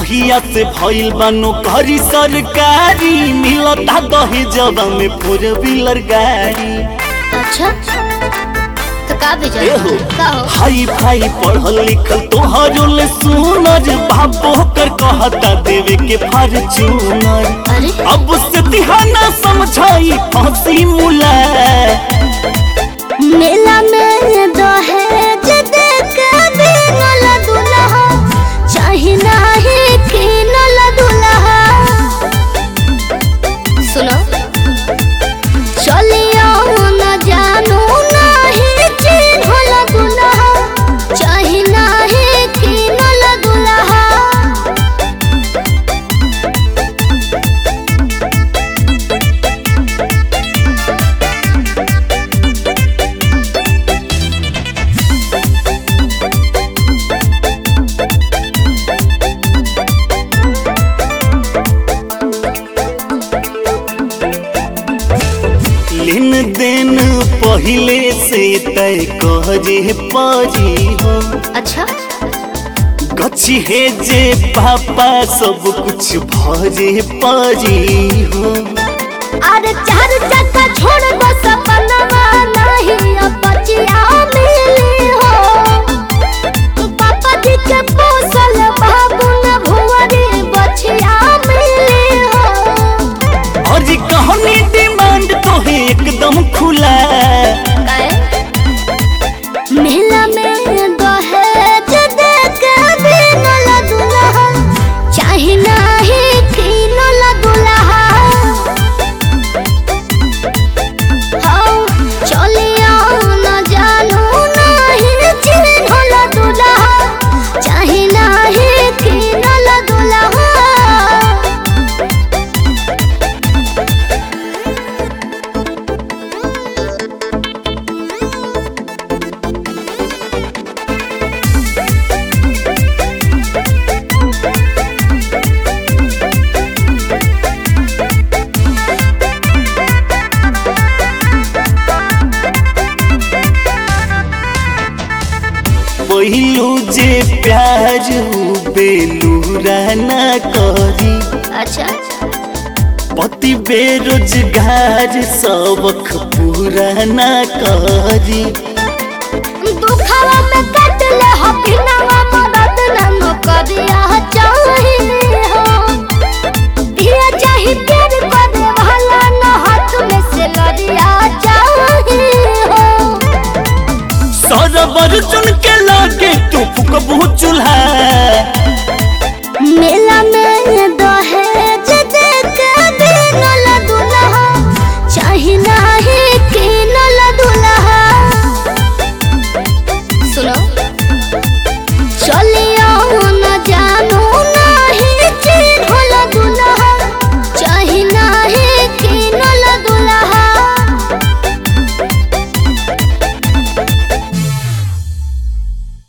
जहिया से भइल बानो घरी सरकारी मिलता दहेजवा में फोर व्हीलर गाड़ी अच्छा तो का भेजल एहो का हो हाई फाई पढ़ल लिखल तोहरो ले सुनर बाबो कर कहता देवे के फॉर्च्यूनर अरे अब से तिहाना समझाई फांसी मुला मेला में दहेज दे के बिनल दुल्हा चाही नाही किनल दुल्हा सुनो चलियो न जानू नाही चिन्हल दुल्हा चाही नाही किनल दुल्हा लेन देन पहिले से तय कहजे पाजी हो अच्छा गछि हे जे पापा सब कुछ भजे पाजी हो अरे चार चक्का छोड़ दो सपनवा नहीं अब बचिया मिली हो पापा जी के पोसल बाबू न भुवरी बचिया मिली हो और जी कहनी डिमांड तो है एकदम खुला मेला में दहेज दे के बिनल दुल्हा चाही नाही किनल दुल्हा हौ चलिया न जानू नाही चिन्हल दुल्हा चाही नाही किनल दुल्हा पहिलू जे प्यार हो बेलूरा ना करी अच्छा पति बेरोजगार सबक पूरा ना करी दुखवा में कट ले हो बिनवा मदद न करिया चाहिए हो दिया चाही प्यार करे वाला न हाथ में से लड़िया चाहिए हो सरबर चुन के लागे तू फुकब